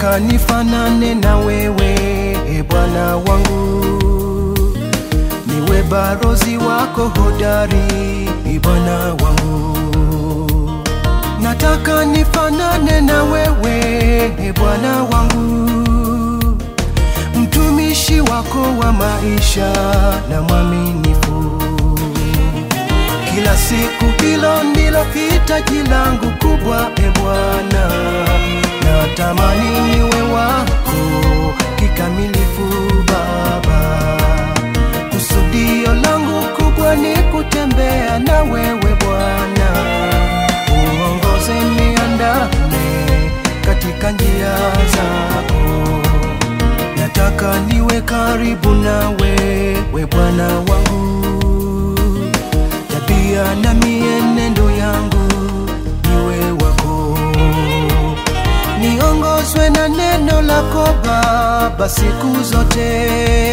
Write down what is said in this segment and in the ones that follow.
nataka nifanane na wewe e Bwana wangu, niwe barozi wako hodari e Bwana wangu, nataka nifanane na wewe e Bwana wangu, mtumishi wako wa maisha na mwaminifu kila siku, hilo ndilo hitaji langu kubwa e Bwana, natamani niwe wako kikamilifu Baba. Kusudio langu kubwa ni kutembea na wewe Bwana, uongoze niandame katika njia zako, nataka niwe karibu nawe we Bwana wangu tabia na mienendo yangu niwe wako, niongozwe na neno lako Baba siku zote,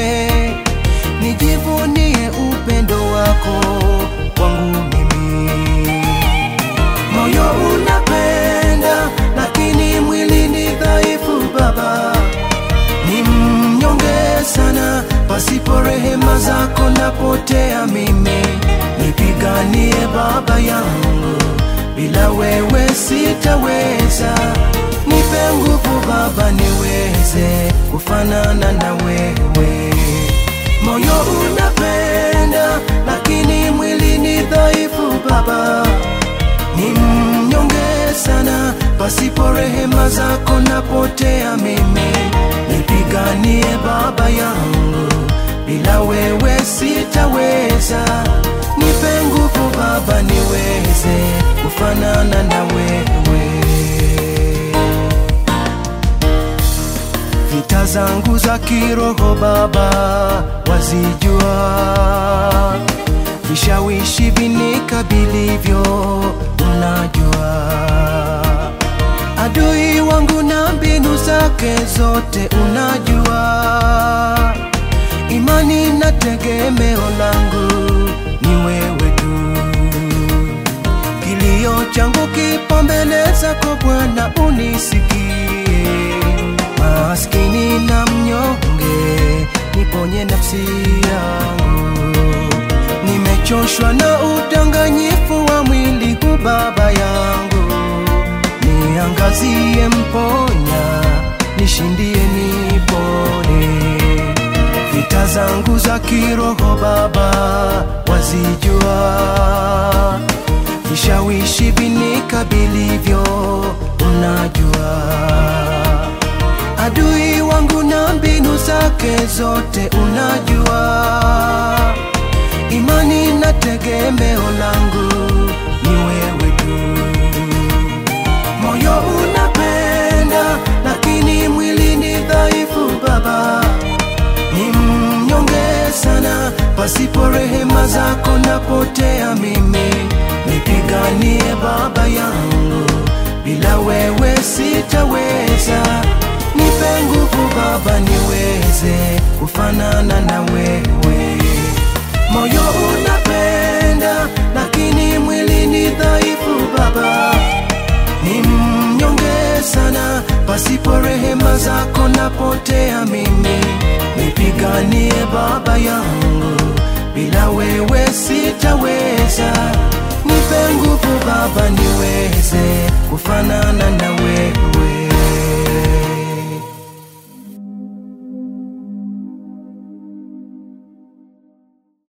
nijivunie upendo wako kwangu mimi. Moyo unapenda lakini mwili ni dhaifu Baba, ni mnyonge sana, pasipo rehema zako napotea mimi. Nipiganie Baba yangu, bila wewe sitaweza. Nipe nguvu Baba, niweze kufanana na wewe. Moyo unapenda lakini mwili ni dhaifu Baba, ni mnyonge sana, pasipo rehema zako napotea mimi. Nipiganie Baba yangu, bila wewe sitaweza. Nipe nguvu Baba, niweze kufanana na wewe. Vita zangu za kiroho Baba wazijua, vishawishi vinikabilivyo unajua, adui wangu na mbinu zake zote unajua, imani na tegemeo langu ni wewe tu. Kilio changu kipo mbele zako Bwana, unisikie. Maskini na mnyonge, niponye nafsi yangu. Nimechoshwa na udanganyifu wa mwili huu Baba yangu, niangazie, mponya, nishindie, nipone vita zangu za kiroho Baba wazijua, vishawishi vinikabilivyo unajua, adui wangu na mbinu zake zote unajua, imani na tegemeo langu ni wewe tu. Moyo unapenda lakini mwili ni dhaifu Baba, ni mnyonge sana, pasipo rehema zako napotea mimi. Nipiganie Baba yangu, bila wewe sitaweza. Nipe nguvu Baba, niweze kufanana na wewe. Moyo unapenda lakini mwili ni dhaifu Baba, ni mnyonge sana, pasipo rehema zako napotea mimi. Nipiganie Baba yangu, bila wewe sitaweza. Nipe nguvu Baba, niweze kufanana